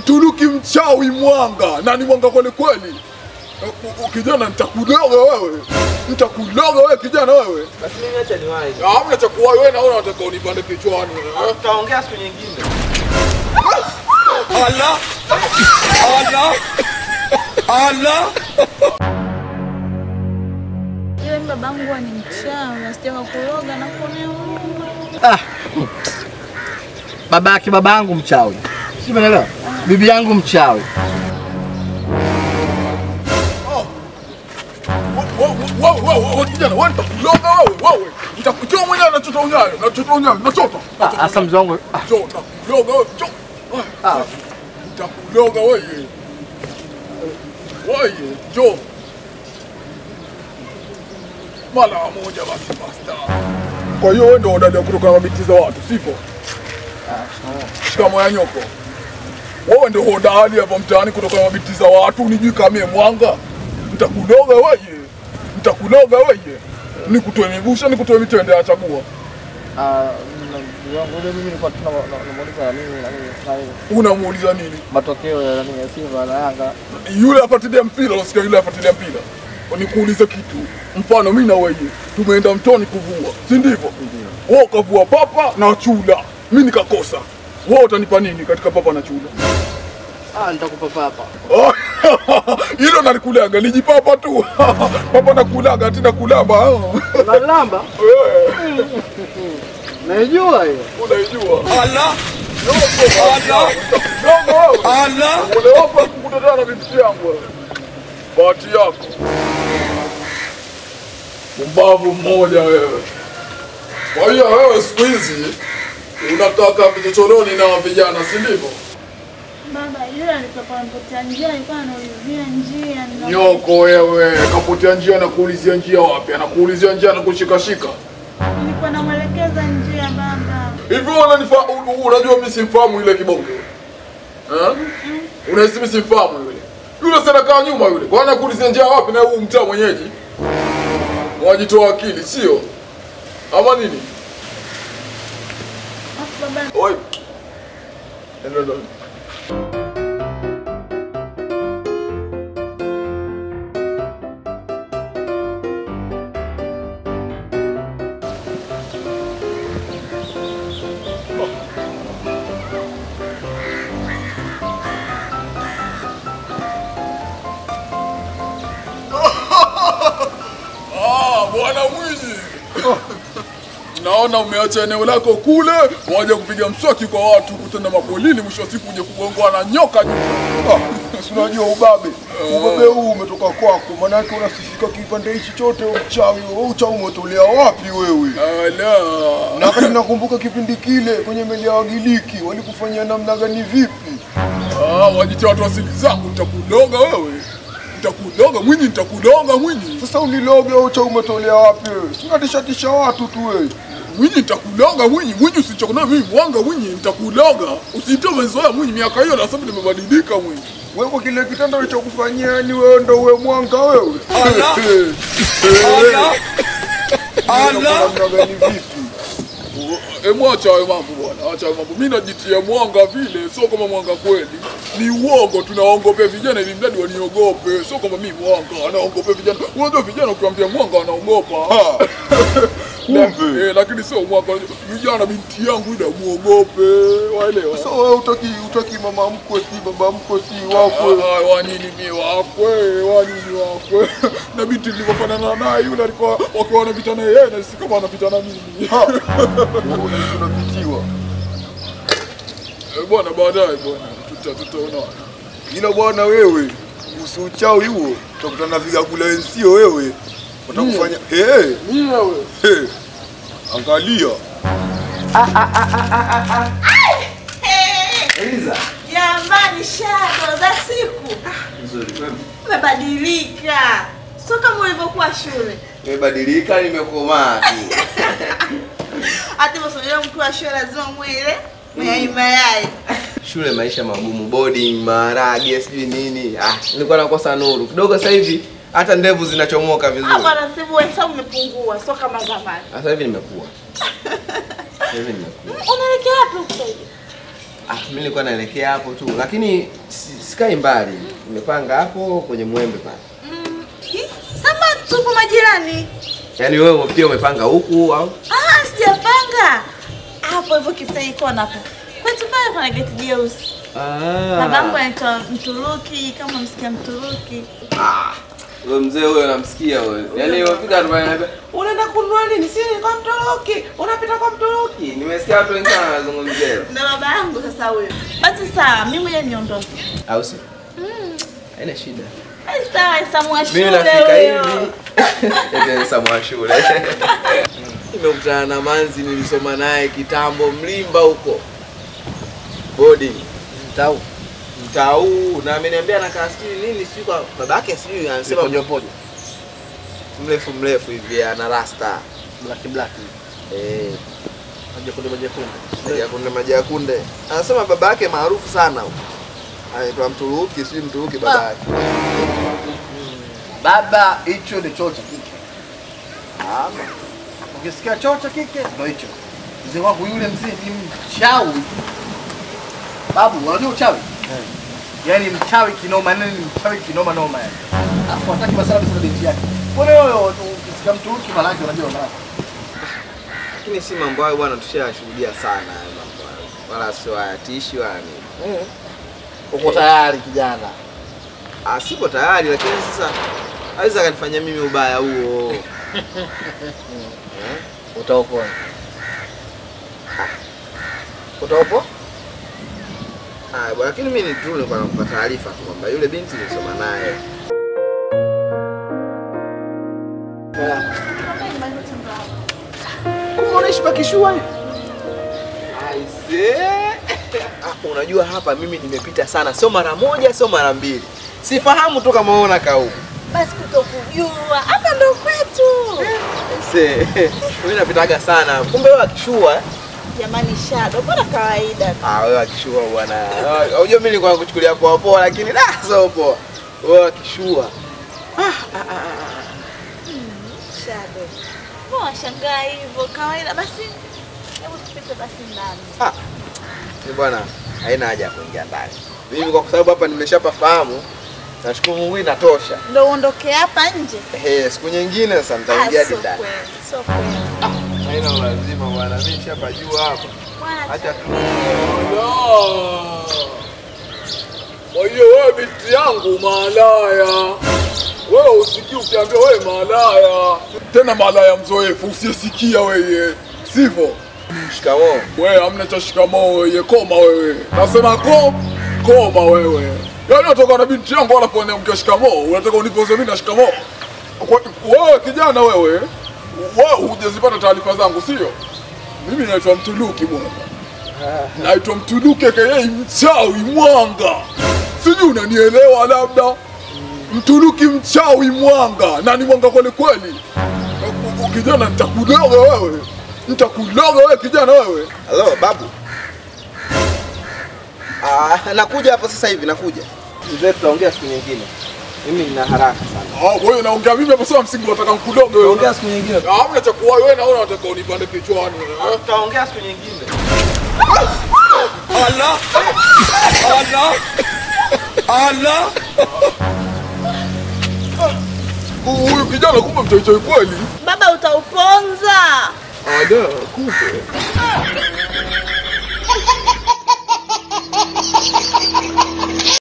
Mturuki mchawi mwanga na ni mwanga kweli kweli. U- u- Kijana, nitakuloga wewe, nitakuloga wewe kijana wewe. Basi mimi acha niwahi. Hamna cha kuwa wewe, naona unataka unipande kichwani. eh? Tutaongea siku nyingine. Allah, Allah, Allah. Yule babangu huwa ni mchawi, asije kukuroga na kuonea huruma. Ah. Babake babangu mchawi. Si umeelewa? Bibi yangu mchawi. Wewe, wewe, wewe, kijana, wewe nitakuloga wewe, wewe. Nitakutoa mwenyewe nachota unyayo, nachota unyayo, nachota. Ah, Asa mzee wangu. ah, Njoo, nakuloga wewe, njoo. Ah. Nitakuloga wewe. Wewe, njoo. Mara moja basi basta. Kwa hiyo wewe ndio udada kutoka mabiti za watu, sivyo? Shikamo ya nyoko. Wewe ndio hodari hapa mtaani kutoka mabiti za watu, unijui kama mie mwanga. Nitakuloga wewe. Nitakuloga wewe. Nikutoe migusha, nikutoe mitende ya chagua. ah, mzee wangu yule mimi nilikuwa tuna namuuliza na nini na nini na nini. Unamuuliza nini? matokeo ya nini ya Simba na Yanga. yule afuatilia mpira, unasikia yule afuatilia mpira. Nikuulize kitu, mfano mimi na wewe tumeenda mtoni kuvua, si ndivyo? Wewe ukavua papa na chula, mimi nikakosa. Wewe utanipa nini katika papa na chula? Ah, nitakupa papa. Hilo nalikulaga lijipapa tu papa nakulaga tina kulamba Unalamba? Naijua hiyo. unaijua Allah Allah Allah Ole wako kukutana na binti yangu wewe. Bahati yako. Mbavu mmoja wewe. Kwa hiyo wewe siku hizi unataka vichochoroni na vijana si ndivyo? Baba, yule alitoka anipotea njia, alikuwa anaulizia njia. nina- Nyoko wewe, kapotea njia na kuulizia njia wapi? Anakuulizia njia na kushikashika. Nilikuwa namwelekeza njia baba. Hivi wewe unanifa u- u- unajua mimi simfahamu yule kibongo. Eh? Unahisi mimi simfahamu yule. Yule sana kaa nyuma yule. Kwa nini anakuulizia njia wapi na huu mtaa mwenyeji? Wajitoa akili, sio? Ama nini? Alafu baba, Oi. Ndio ndio. Ah, bwana mwizi. Naona umeacha eneo lako kule, waje kupiga mswaki kwa watu, kutenda mapolini, mwisho wa siku uje kugongwa na nyoka nyuma. Si unajua ubabe ubabe huu umetoka kwako, manake unasifika kipande hichi chote uchawi. Wewe uchawi umetolea wapi wewe? Ala. Na wakati nakumbuka kipindi kile kwenye meli ya Wagiriki walikufanyia namna gani vipi? Ah, wajitia watu asili zangu, nitakuloga wewe. Nitakuloga mwinyi, nitakuloga mwinyi. Sasa uniloge wewe, uchawi umetolea wapi wewe? Si unatishatisha watu tu wewe. Mwinyi nitakuloga mwinyi, mwinyi usichokona mimi mwanga mwinyi, nitakuloga. Usiite umezoea mwinyi, miaka hiyo na sasa nimebadilika mwinyi. Wewe kwa kile kitendo alichokufanyia ni wewe ndo uwe mwanga wewe. Allah. Allah. Namna gani vipi? Emu acha hayo mambo bwana, acha hayo mambo. Mimi najitia mwanga vile, sio kama mwanga kweli. Ni uongo, tunaongopea vijana ili mradi waniogope. Sio kama mimi mwanga, anaongopea vijana. Unajua vijana ukiwaambia mwanga wanaogopa. Ah. Na- Kumbe. Eh, lakini sio mwanga. Vijana binti yangu ila muogope, waelewa. Sasa wewe utaki utaki mama mkwe si baba mkwe si wakwe. Ah, ah, wanini mi wakwe, wanini wakwe. Na binti nilivyofanana naye yule alikuwa wakiwa wanapitana yeye na si kama wanapitana mimi. Ha. Wewe unaishi unapitiwa. Eh, Bwana baadaye bwana, tuta tutaona. Ila bwana wewe, kuhusu uchawi huo, utakutana na vigagula wenzio wewe. Watakufanya eh, Mimi wewe. eh. Angalia. Eliza. Jamani, shato za siku Nzuri kwema. umebadilika, sio kama ulivyokuwa shule. Nimebadilika, nimekomaa tu. Hata hivyo mkuu wa shule lazima mwile mayai mayai. Shule maisha magumu, boarding, maharage, sijui nini. Ah, nilikuwa nakosa nuru kidogo. Sasa hivi hata ndevu zinachomoka vizuri. Ah, bwana Sibu, hesabu umepungua, sio kama zamani. Sasa hivi nimekuwa. Sasa hivi nimekuwa. Unaelekea wapi huko sasa hivi? Ah, mimi nilikuwa naelekea hapo tu, lakini si- sikai mbali. Nimepanga hapo kwenye mwembe pale. Mm, hi, Sama tupo majirani. Yaani wewe pia umepanga huku au? Ah, sijapanga. Hapo hivyo kitani kona hapo. Kwetu pale kuna geti jeusi. Babangu anaitwa Mturuki, kama msikia Mturuki. Ah, wewe mzee huyo namsikia wewe. Yaani umefika tu pale anambia, "Unaenda kununua nini? Si ni kwa Mturuki. Unapita kwa Mturuki." Nimesikia watu wengi sana wanazungumzia. Na baba yangu sasa huyo. Basi sawa, mimi mwenyewe niondoke. Au si? Haina shida. Basi sawa, Samu wa Mimi shule nafika huyo. hivi. Eti Samu shule. Nimekutana na Manzi nilisoma naye kitambo Mlimba huko. Boarding. Mtau. Mtau na ameniambia anakaa sijui nini sijui kwa babake sijui anasema Pojo pojo. mrefu mrefu hivi ana rasta. Black black. Eh, Pojo pojo pojo kunde. maji ya kunde maji ya kunde. Anasema babake maarufu sana huko. Anaitwa Mturuki, sijui Mturuki babake. Baba, hicho ni choo cha kike. Ama ukisikia choo cha kike ndio hicho. Mzee wangu yule mzee ni mchawi. Babu, unajua uchawi? Yaani mchawi kinoma nini ni mchawi kinoma noma yani. Afu hataki masala bisa binti yake. Mbona wewe ukisikia mtu huki malaki unajua na. Lakini si mambo hayo bwana tushayashuhudia sana hayo mambo hayo. Wala sio hayatishi wala nini. Uko tayari kijana. Ah, sipo tayari lakini sasa aweza akanifanyia mimi ubaya huo. Utaopoa. Utaopoa? Ah, bwana lakini mimi ni tu nilikuwa nakupa taarifa tu kwamba yule binti nilisoma naye. Kumbe unaishi pakishua hivi? Aise. Ah, unajua hapa mimi nimepita sana, sio mara moja, sio mara mbili. Sifahamu tu kama wewe unakaa huko. Basi kutokujua. Hapa ndo kwetu. Aise. Mimi napitaga sana. Kumbe wewe akishua. eh? Jamani Shadow, bora kawaida. Ah, wewe akishua bwana. Ah, Unajua mimi nilikuwa nakuchukulia poa poa lakini la sio poa. Wewe akishua. Shadow. Mbona washangaa hivyo? Kawaida basi. Hebu tupite basi ndani. Ah. Ni bwana, haina haja ya kuingia ndani. Mimi kwa sababu hapa nimeshapafahamu. Nashukuru Mungu inatosha. Ndio uondoke hapa nje. Eh, siku nyingine sasa Ah, nitaingia hadi sio ndani. kweli, Sio kweli. Haina lazima bwana, mimi nishapajua hapa. Bwana, Acha tu. Kwa hiyo wewe binti yangu malaya, wewe usikii ukiambia wewe malaya, tena malaya mzoefu usiyesikia wewe, sivyo? Shikamoo. Wewe hamna cha shikamoo wewe, koma wewe, nasema ko koma wewe. Yaani unatoka na binti yangu wala kuongea shikamoo, unataka unipoze mimi na shikamoo? Kwa- Wewe kijana wewe, wewe hujazipata taarifa zangu sio? Mimi naitwa Mtuluki bwana. Naitwa Mtuluki aka mchawi mwanga. Sijui unanielewa labda. Mtuluki mchawi mwanga. Na ni mwanga kweli kweli. Kijana nitakuloga wewe. Nitakuloga wewe kijana wewe. Halo babu. Ah, nakuja hapo sasa hivi nakuja. Mzee tutaongea siku nyingine. Mimi nina haraka sana. Ah, wewe naongea mimi hapo sasa msingi unataka nikuloge wewe. Tutaongea siku nyingine. Ah, Hamna cha kuwa wewe naona unataka unipande kichwani. eh? Tutaongea siku nyingine. Allah! Allah! Allah! Huyu kijana kumbe mchoichoi kweli. Baba utauponza. Ada, kumbe.